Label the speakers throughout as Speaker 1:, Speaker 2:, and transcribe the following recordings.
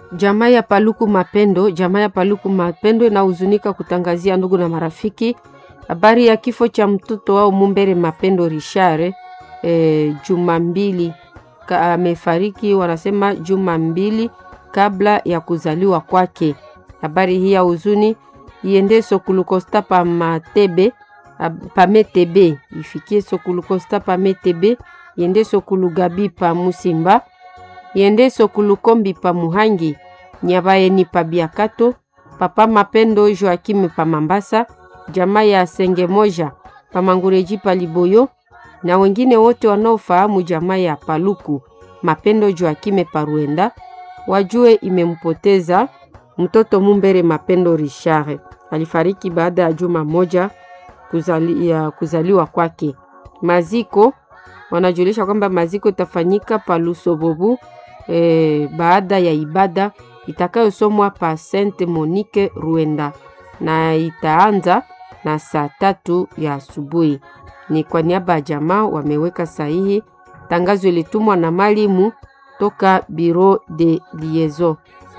Speaker 1: Jamaa ya Paluku Mapendo, jamaa ya Paluku Mapendo inahuzunika kutangazia ndugu na marafiki habari ya kifo cha mtoto wao Mumbere Mapendo Richard e, juma mbili amefariki, wanasema juma mbili kabla ya kuzaliwa kwake. Habari hii ya huzuni iende Sokulukosta pa Matebe pa Metebe, ifikie Sokulukosta pa Metebe, iende Sokulugabi pa Musimba, iende Sokulukombi pa Muhangi, Nyabayeni pa Biakato, Papa Mapendo Joakim pa Mambasa, jamaa ya Senge Moja pa Mangureji pa Liboyo na wengine wote wanaofahamu jamaa ya Paluku Mapendo Joakime pa Ruenda wajue imempoteza mtoto Mumbere Mapendo Richard. Alifariki baada ya juma moja kuzali, ya kuzaliwa kwake. Maziko wanajulisha kwamba maziko itafanyika pa Lusobobu e, baada ya ibada itakayosomwa pa Sainte Monique Ruenda na itaanza na saa tatu ya asubuhi. Ni kwa niaba ya jamaa wameweka sahihi. Tangazo ilitumwa na malimu toka Bureau de Liaison.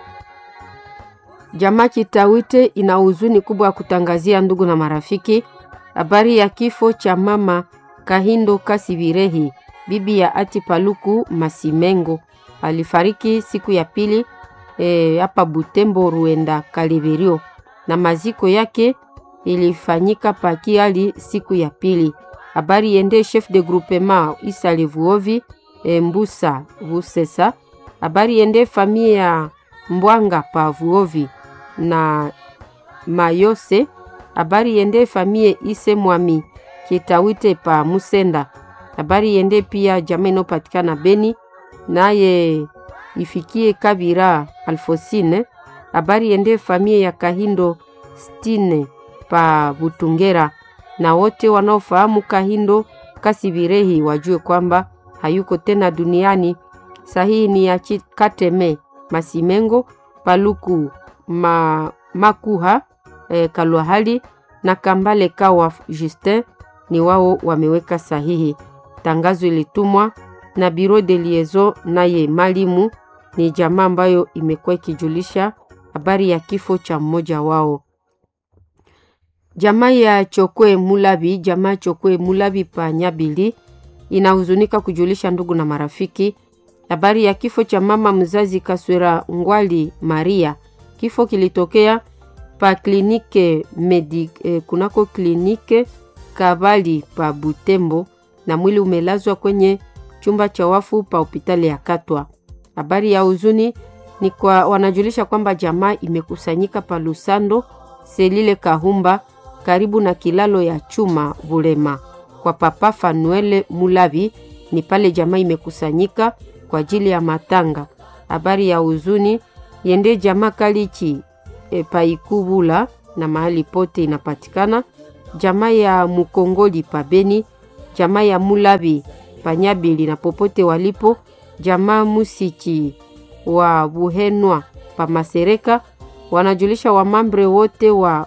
Speaker 1: Jamaa Kitawite ina huzuni kubwa ya kutangazia ndugu na marafiki habari ya kifo cha mama Kahindo Kasibirehi, bibi ya Ati Paluku Masimengo. Alifariki siku ya pili hapa e, Butembo Ruenda Kaliberio, na maziko yake ilifanyika Pakiali siku ya pili. Habari yende chef de groupement Isa Levuovi e, Mbusa Vusesa. Habari yende famille ya Mbwanga pa Vuovi na Mayose. Habari yende famille Ise Mwami Kitawite pa Musenda. Habari yende pia jamaa inopatikana Beni naye ifikie Kabira Alfosine. Habari yende famille ya Kahindo Stine pa Butungera na wote wanaofahamu Kahindo Kasibirehi wajue kwamba hayuko tena duniani. Sahihi ni ya Kateme Masimengo Paluku ma, Makuha e, Kalwahali na Kambale Kawa Justin ni wao wameweka sahihi. Tangazo ilitumwa na Bureau de Liaison, naye malimu ni jamaa ambayo imekuwa ikijulisha habari ya kifo cha mmoja wao. Jamaa ya Chokwe Mulabi, jamaa Chokwe Mulabi pa Nyabili inahuzunika kujulisha ndugu na marafiki habari ya kifo cha mama mzazi Kaswera Ngwali Maria. Kifo kilitokea pa klinike medi, eh, kunako klinike Kabali pa Butembo na mwili umelazwa kwenye chumba cha wafu pa hospitali ya Katwa. Habari ya huzuni ni kwa wanajulisha kwamba jamaa imekusanyika pa Lusando Selile Kahumba karibu na kilalo ya chuma Bulema kwa papa Fanuele Mulavi. Ni pale jamaa imekusanyika kwa ajili ya matanga. Habari ya huzuni yende jamaa Kalichi e, paikubula na mahali pote inapatikana. Jamaa ya Mukongoli pabeni, jamaa ya Mulavi panyabili na popote walipo, jamaa Musichi wa Buhenwa pa Masereka wanajulisha wamambre wote wa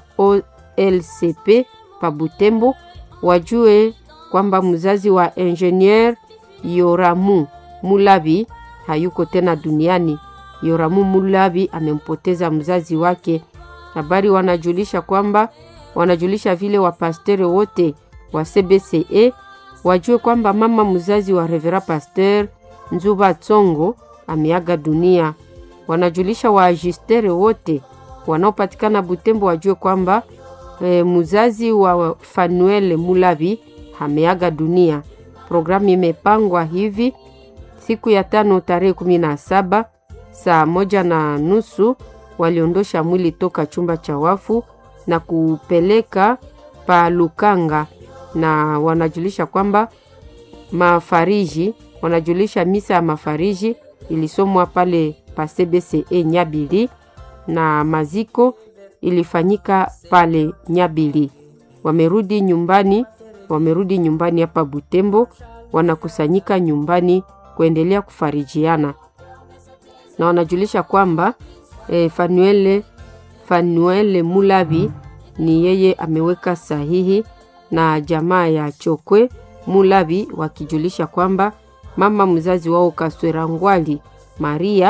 Speaker 1: OLCP pa Butembo wajue kwamba mzazi wa ingenieur Yoramu Mulavi hayuko tena duniani. Yoramu Mulavi amempoteza mzazi wake. Habari wanajulisha kwamba wanajulisha vile wapastere wote wa CBCE wajue kwamba mama mzazi wa Revera Pasteur Nzuba Tsongo ameaga dunia. Wanajulisha waajistere wote wanaopatikana Butembo wajue kwamba e, mzazi wa Fanuel Mulavi ameaga dunia. Programu imepangwa hivi: siku ya tano tarehe kumi na saba saa moja na nusu waliondosha mwili toka chumba cha wafu na kupeleka pa Lukanga, na wanajulisha kwamba mafariji, wanajulisha misa ya mafariji ilisomwa pale pa CBCE Nyabili na maziko ilifanyika pale Nyabili. Wamerudi nyumbani, wamerudi nyumbani hapa Butembo, wanakusanyika nyumbani kuendelea kufarijiana na wanajulisha kwamba e, Fanuele, Fanuele Mulavi ni yeye ameweka sahihi na jamaa ya Chokwe Mulavi wakijulisha kwamba mama mzazi wao Kaswera Ngwali Maria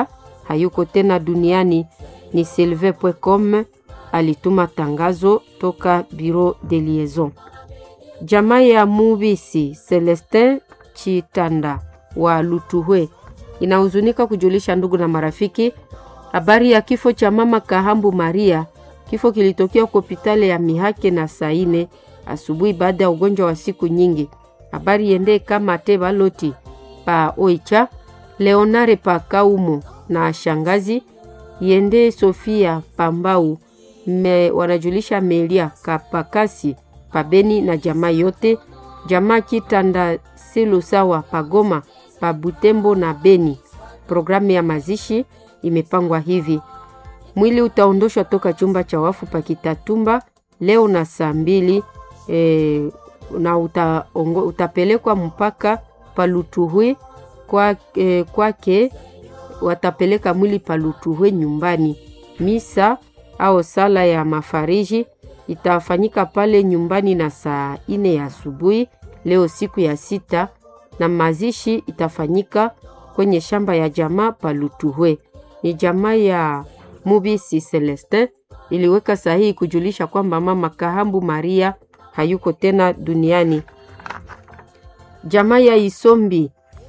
Speaker 1: hayuko tena duniani. Ni selve.com alituma tangazo toka Bureau de Liaison. Jamaa ya Mubisi Celestin Chitanda wa Lutuhwe inahuzunika kujulisha ndugu na marafiki habari ya kifo cha mama Kahambu Maria. Kifo kilitokea kwa hospitali ya Mihake na Saine asubuhi baada ya ugonjwa wa siku nyingi. Habari yende kama te baloti pa Oicha Leonare pa Kaumo na shangazi yende Sofia Pambau me, wanajulisha Melia Kapakasi pabeni na jamaa yote jamaa Kitanda Silu sawa pagoma pa Butembo na Beni. Programu ya mazishi imepangwa hivi: mwili utaondoshwa toka chumba cha wafu pa Kitatumba leo na saa mbili e, na uta, ongo, utapelekwa mpaka Palutuhwe kwake kwa watapeleka mwili Palutuhwe nyumbani. Misa au sala ya mafariji itafanyika pale nyumbani na saa ine ya asubuhi leo siku ya sita, na mazishi itafanyika kwenye shamba ya jamaa Palutuhwe. Ni jamaa ya Mubisi Celestin iliweka sahihi kujulisha kwamba mama Kahambu Maria hayuko tena duniani. Jamaa ya Isombi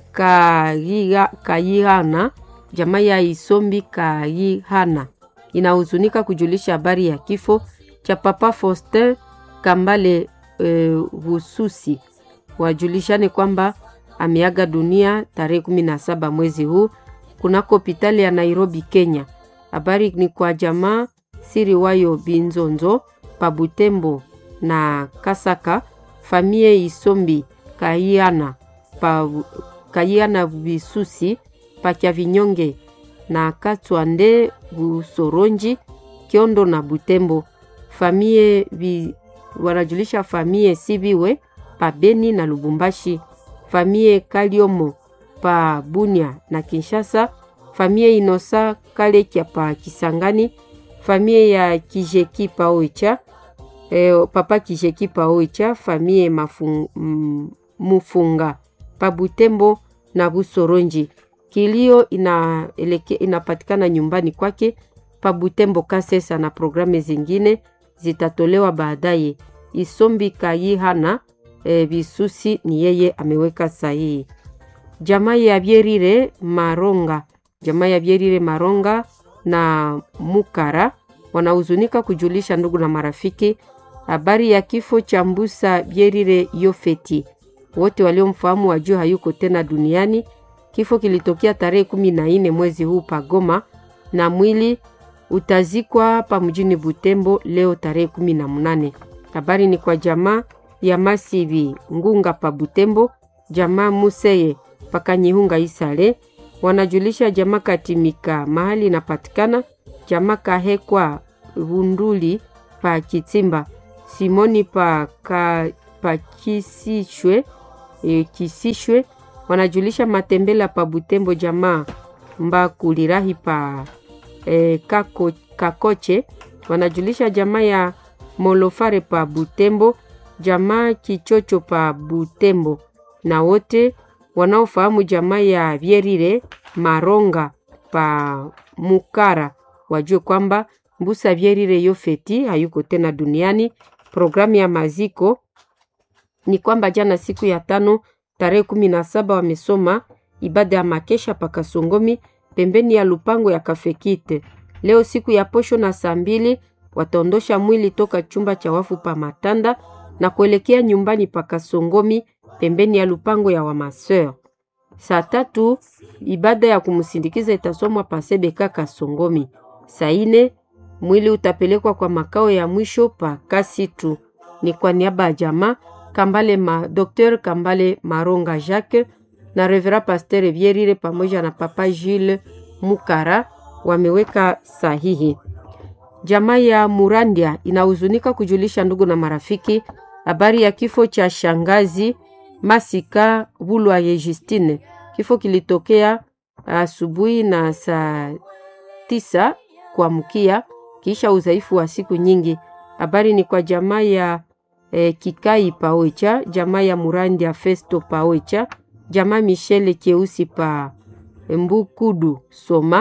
Speaker 1: Kayihana, jamaa ya Isombi Kayihana inahuzunika kujulisha habari ya kifo cha Papa Faustin Kambale Hususi. E, wajulishane kwamba ameaga dunia tarehe 17 mwezi huu kunako hospitali ya Nairobi, Kenya. Habari ni kwa jamaa siri wayo Binzonzo Pabutembo na Kasaka, famie Isombi Kaiana pa Kaiana Bisusi pakya vinyonge na Katwande Busoronji Kiondo na Butembo. Famie vi, wanajulisha famie Sibiwe pa Beni na Lubumbashi, famie Kaliomo pa Bunia na Kinshasa, famie Inosa Kalekya pa Kisangani, famie ya Kijeki pa Oicha e, papa Kijeki pa Oicha, famie mafung, m, Mufunga pa Butembo na Busoronji. Kilio ina, eleke, inapatikana nyumbani kwake pa Butembo Kasesa, na programu zingine zitatolewa baadaye. Isombi Kayihana e, Bisusi ni yeye ameweka sahihi. Jamaa ya Byerire Maronga, jamaa ya Byerire Maronga na Mukara wanahuzunika kujulisha ndugu na marafiki habari ya kifo cha Mbusa Byerire Yofeti. Wote waliomfahamu wajua hayuko tena duniani. Kifo kilitokea tarehe kumi na nne mwezi huu pagoma, na mwili utazikwa pa mjini Butembo leo tarehe kumi na mnane. Habari ni kwa jamaa ya Masivi Ngunga pa Butembo, jamaa Museye pakanyihunga Isale wanajulisha jamaa Katimika mahali inapatikana, jamaa Kahekwa Vunduli pa Kitimba, Simoni pa, ka, pa Kisishwe, e, Kisishwe wanajulisha Matembela pa Butembo, jamaa Mbakulirahi pa e, kako, Kakoche wanajulisha jamaa ya Molofare pa Butembo, jamaa Kichocho pa Butembo, na wote wanaofahamu jamaa ya Vyerire Maronga pa Mukara wajue kwamba Mbusa Vyerire Yofeti hayuko tena duniani. Programu ya maziko ni kwamba jana siku ya tano tarehe kumi na saba wamesoma ibada ya makesha pa Kasongomi pembeni ya lupango ya Kafekite. Leo siku ya posho na saa mbili wataondosha mwili toka chumba cha wafu pa Matanda na kuelekea nyumbani pa Kasongomi pembeni ya lupango ya Wamaseur. Saa tatu ibada ya kumsindikiza itasomwa pa Sebeka Kasongomi. Saa ine mwili utapelekwa kwa makao ya mwisho pa Kasitu. Ni kwa niaba ya jamaa Kambale ma, Dr. Kambale Maronga Jacques na Revera Pasteur Vyerire pamoja na Papa Jules Mukara wameweka sahihi. Jamaa ya Murandia inahuzunika kujulisha ndugu na marafiki habari ya kifo cha shangazi Masika Bulwaye Justine. Kifo kilitokea asubuhi na saa tisa kuamkia kisha udhaifu wa siku nyingi. Habari ni kwa jamaa ya eh, Kikai Paoicha, jamaa ya Murandia Festo Paoicha, jamaa Michele Keusi pa Mbukudu Soma,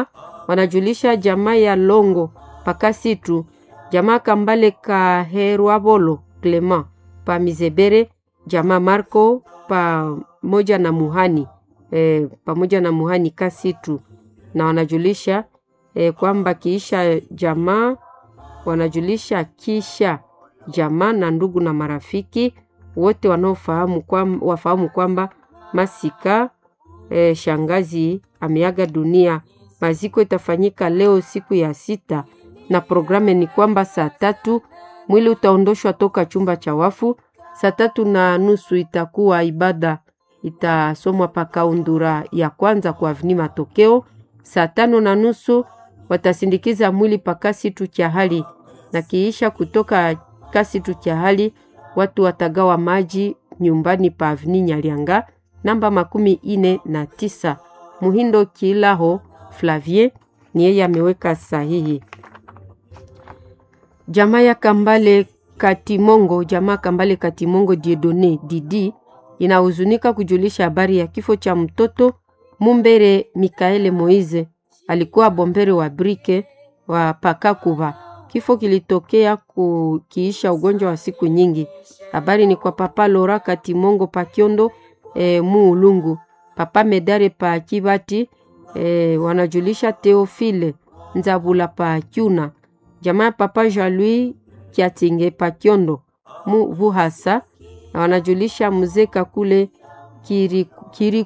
Speaker 1: wanajulisha jamaa ya Longo Pakasitu, jamaa Kambale Kaherwabolo Clement pa Mizebere, jamaa Marco pamoja na Muhani e, pamoja na Muhani Kasitu, na wanajulisha e, kwamba kiisha jamaa wanajulisha kisha jamaa na ndugu na marafiki wote wanaofahamu kwamba, wafahamu kwamba Masika e, shangazi ameaga dunia. Maziko itafanyika leo siku ya sita, na programu ni kwamba saa tatu mwili utaondoshwa toka chumba cha wafu. Saa tatu na nusu itakuwa ibada itasomwa pakaundura ya kwanza kwa avni Matokeo. Saa tano na nusu watasindikiza mwili pakasitu cha hali na kiisha kutoka kasitu cha hali watu watagawa maji nyumbani pa avni Nyalianga namba makumi ine na tisa. Muhindo Kilaho Flavie ni yeye ameweka sahihi. Jamaa ya Kambale Katimongo, jamaa Kambale Katimongo Diedone Didi inahuzunika kujulisha habari ya kifo cha mtoto Mumbere Mikaele Moize, alikuwa bombere wa brike wa Pakakuva. Kifo kilitokea kukiisha ugonjwa wa siku nyingi. Habari ni kwa papa Lora Katimongo Pakiondo e, Muulungu, papa Medare pa Kibati e, wanajulisha Teofile Nzabula pa Kyuna, jamaa papa Jean-Louis Kiatinge pa Kiondo mu Vuhasa, na wanajulisha mzee Kakule Kirikuku kiri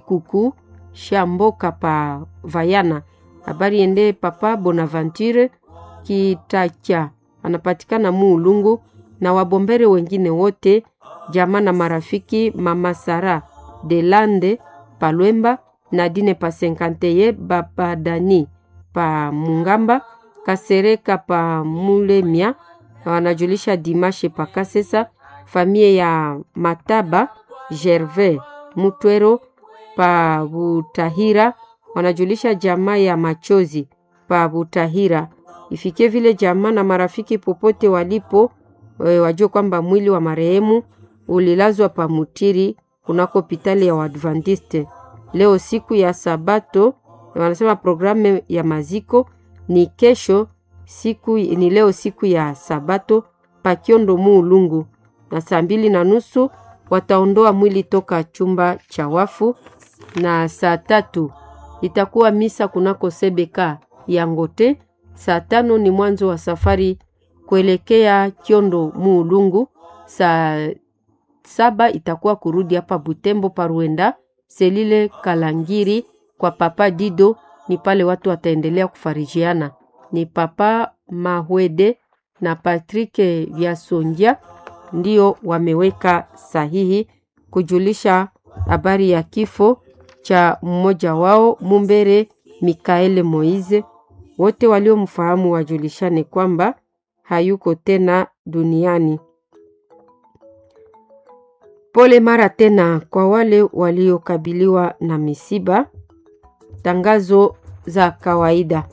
Speaker 1: Shamboka pa Vayana. Habari ende papa Bonaventure Kitacha anapatikana Muulungu na wabombere wengine wote jamaa na marafiki mama Sara Delande Palwemba Nadine pa Senkanteye Babadani pa Mungamba Kasereka pa Mulemia wanajulisha Dimashe pa Kasesa famie ya Mataba Gervais Mutwero pa Butahira wanajulisha jamaa ya Machozi pa Butahira ifikie vile jamaa na marafiki popote walipo e, wajue kwamba mwili wa marehemu ulilazwa pa Mutiri kunako hospitali ya Waadventiste leo siku ya Sabato. Wanasema programu ya maziko ni kesho, siku ni leo siku ya Sabato Pakiondo Muulungu, na saa mbili na nusu wataondoa mwili toka chumba cha wafu, na saa tatu itakuwa misa kunako Sebeka ya Ngote. Saa tano ni mwanzo wa safari kuelekea Kiondo Muulungu. Saa saba itakuwa kurudi hapa Butembo Paruenda Selile Kalangiri kwa papa Dido. Ni pale watu wataendelea kufarijiana. Ni papa Mahwede na Patrick Vyasonja ndio wameweka sahihi kujulisha habari ya kifo cha mmoja wao Mumbere Mikaele Moize. Wote waliomfahamu wajulishane kwamba hayuko tena duniani. Pole mara tena kwa wale waliokabiliwa na misiba. Tangazo za kawaida.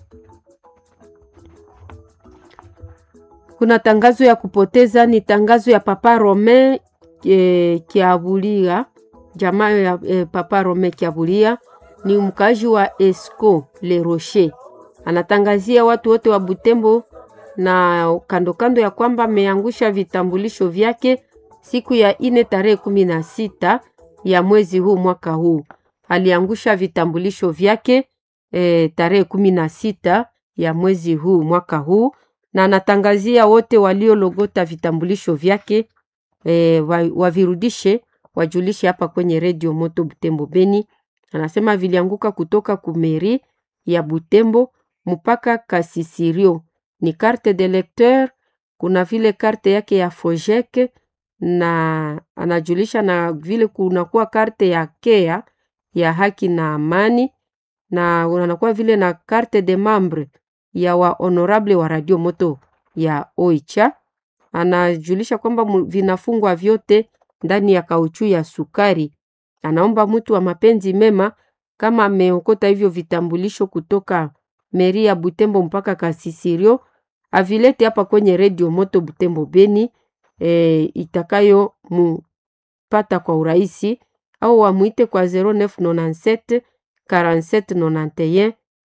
Speaker 1: Kuna tangazo ya kupoteza, ni tangazo ya Papa Rome e, Kiabulia, jamaa ya e, Papa Rome Kiabulia ni mkazi wa Esco Le Rocher, anatangazia watu wote wa Butembo na kando kando ya kwamba ameangusha vitambulisho vyake siku ya ine tarehe kumi na sita ya mwezi huu mwaka huu aliangusha vitambulisho vyake e, tarehe kumi na sita ya mwezi huu mwaka huu, na anatangazia wote waliologota vitambulisho vyake e, wavirudishe wajulishe hapa kwenye redio Moto Butembo Beni. Anasema vilianguka kutoka kumeri ya Butembo mpaka Kasisirio, ni carte de lecteur, kuna vile karte yake ya Fojek na anajulisha na vile kunakuwa karte ya kea ya haki na amani, na unakuwa vile na carte de membre ya wa honorable wa radio moto ya Oicha. Anajulisha kwamba vinafungwa vyote ndani ya kauchu ya sukari. Anaomba mtu wa mapenzi mema kama ameokota hivyo vitambulisho kutoka meri ya Butembo mpaka Kasisirio avilete hapa kwenye redio moto Butembo Beni e, itakayo mupata kwa urahisi au wamwite kwa 0997 47 91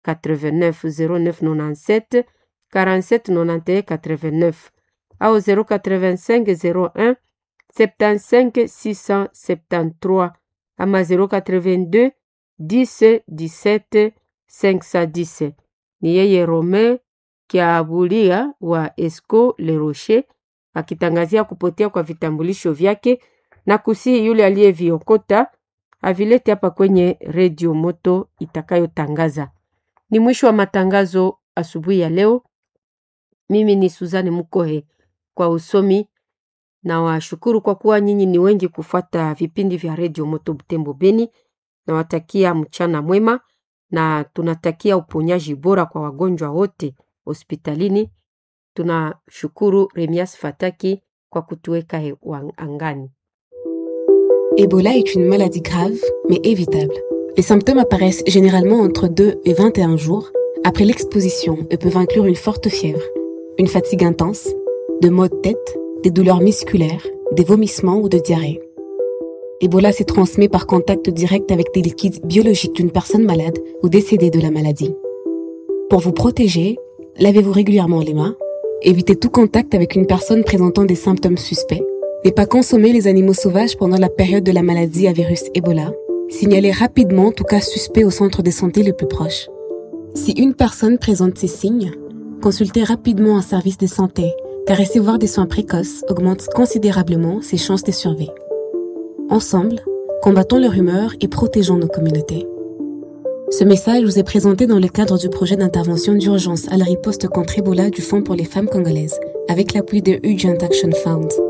Speaker 1: 89 09 97 47 91 89 au 085 01 75 673 ama 082 10 17 510. Ni yeye Romain Kiabulia wa Esco Le Rocher akitangazia kupotea kwa vitambulisho vyake na kusihi yule aliyeviokota avilete hapa kwenye redio moto itakayotangaza. Ni mwisho wa matangazo asubuhi ya leo. Mimi ni Suzani Mukohe kwa usomi na washukuru kwa kuwa nyinyi ni wengi kufuata vipindi vya redio moto Butembo Beni. Nawatakia mchana mwema na tunatakia uponyaji bora kwa wagonjwa wote hospitalini. Tunashukuru Remias Fataki kwa kutuweka angani.
Speaker 2: Ebola est une maladie grave, mais évitable. Les symptômes apparaissent généralement entre 2 et 21 jours après l'exposition et peuvent inclure une forte fièvre, une fatigue intense, de maux de tête, des douleurs musculaires, des vomissements ou de diarrhée. Ebola se transmet par contact direct avec des liquides biologiques d'une personne malade ou décédée de la maladie. Pour vous protéger, lavez-vous régulièrement les mains, évitez tout contact avec une personne présentant des symptômes suspects, ne pas consommer les animaux sauvages pendant la période de la maladie à virus Ebola, signalez rapidement tout cas suspect au centre de santé le plus proche. Si une personne présente ces signes, consultez rapidement un service de santé, car recevoir des soins précoces augmente considérablement ses chances de survie. Ensemble, combattons leur humeur et protégeons nos communautés. Ce message vous est présenté dans le cadre du projet d'intervention d'urgence à la riposte contre Ebola du Fonds pour les femmes congolaises, avec l'appui de Urgent Action Fund.